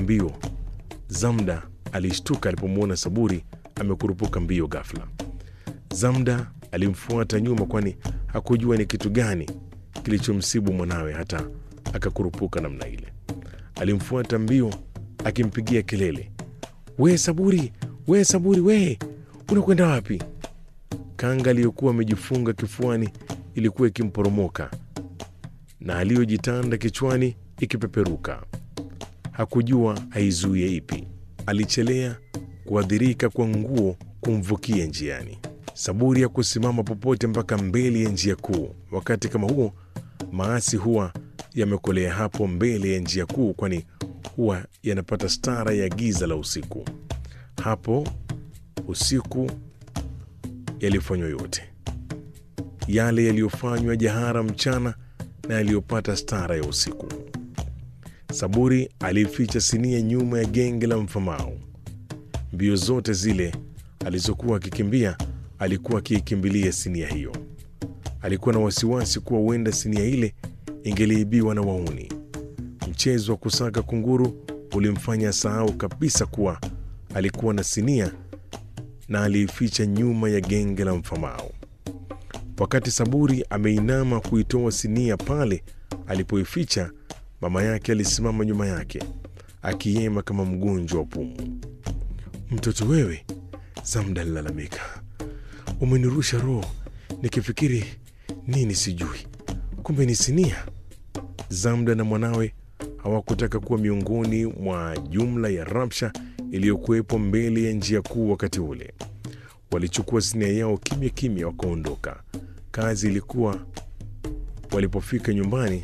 mbio. Zamda alishtuka alipomwona Saburi amekurupuka mbio ghafla. Zamda alimfuata nyuma, kwani hakujua ni kitu gani kilichomsibu mwanawe hata akakurupuka namna ile. Alimfuata mbio akimpigia kelele, we Saburi, we Saburi, we unakwenda wapi? Kanga aliyokuwa amejifunga kifuani ilikuwa ikimporomoka na aliyojitanda kichwani ikipeperuka. Hakujua aizuie ipi. Alichelea kuadhirika kwa nguo kumvukia njiani. Saburi ya kusimama popote mpaka mbele ya njia kuu. Wakati kama huo, maasi huwa yamekolea hapo mbele ya njia kuu, kwani huwa yanapata stara ya giza la usiku. Hapo usiku yalifanywa yote yale yaliyofanywa jahara mchana na yaliyopata stara ya usiku. Saburi alificha sinia nyuma ya genge la mfamao. Mbio zote zile alizokuwa akikimbia, alikuwa akiikimbilia sinia hiyo. Alikuwa na wasiwasi kuwa huenda sinia ile ingeliibiwa na wauni. Mchezo wa kusaka kunguru ulimfanya sahau kabisa kuwa alikuwa na sinia na aliificha nyuma ya genge la mfamao. Wakati Saburi ameinama kuitoa sinia pale alipoificha, mama yake alisimama nyuma yake akiyema kama mgonjwa wa pumu. Mtoto wewe, Zamda alilalamika, umenirusha roho nikifikiri nini sijui, kumbe ni sinia. Zamda na mwanawe hawakutaka kuwa miongoni mwa jumla ya rabsha iliyokuwepo mbele ya njia kuu. Wakati ule walichukua sinia yao kimya kimya, wakaondoka. Kazi ilikuwa walipofika nyumbani,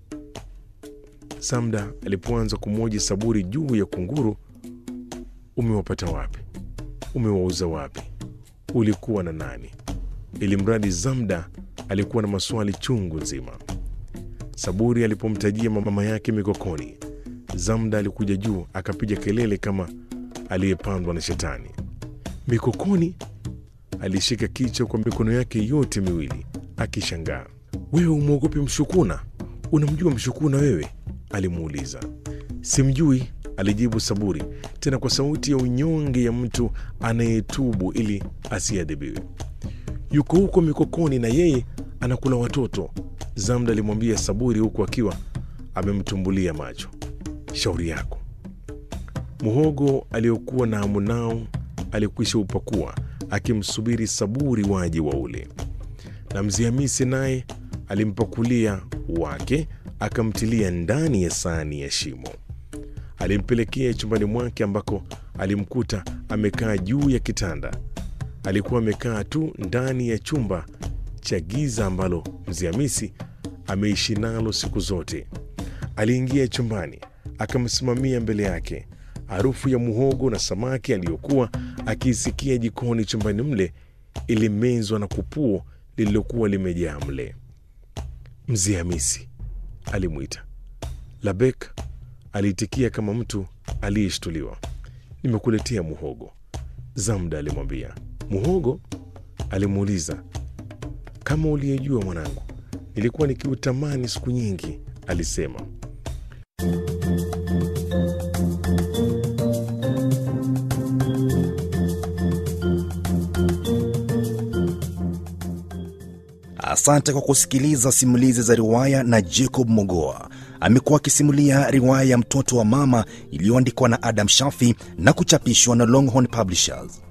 Samda alipoanza kumwoji Saburi juu ya kunguru, umewapata wapi? Umewauza wapi? Ulikuwa na nani? Ili mradi Zamda alikuwa na maswali chungu nzima. Saburi alipomtajia mama yake mikokoni, Zamda alikuja juu akapiga kelele kama aliyepandwa na shetani. Mikokoni? Alishika kichwa kwa mikono yake yote miwili akishangaa. Wewe umwogopi Mshukuna? Unamjua Mshukuna wewe? alimuuliza. Simjui, alijibu Saburi, tena kwa sauti ya unyonge ya mtu anayetubu ili asiadhibiwe. Yuko huko Mikokoni na yeye anakula watoto, Zamda alimwambia Saburi huku akiwa amemtumbulia macho. Shauri yako. Muhogo aliyokuwa na hamu nao alikwisha upakua akimsubiri Saburi waje wa ule, na mzee Hamisi naye alimpakulia wake akamtilia ndani ya sahani ya shimo. Alimpelekea chumbani mwake ambako alimkuta amekaa juu ya kitanda. Alikuwa amekaa tu ndani ya chumba cha giza ambalo mzee Hamisi ameishi nalo siku zote. Aliingia chumbani akamsimamia mbele yake. Harufu ya muhogo na samaki aliyokuwa akiisikia jikoni chumbani mle ilimezwa na kupuo lililokuwa limejaa mle. Mzee Hamisi, alimwita. Labek aliitikia kama mtu aliyeshtuliwa. Nimekuletea muhogo, Zamda alimwambia. Muhogo? alimuuliza. Kama uliyejua mwanangu, nilikuwa nikiutamani siku nyingi, alisema. Asante kwa kusikiliza simulizi za riwaya na Jacob Mogoa. Amekuwa akisimulia riwaya ya Mtoto wa Mama iliyoandikwa na Adam Shafi na kuchapishwa na Longhorn Publishers.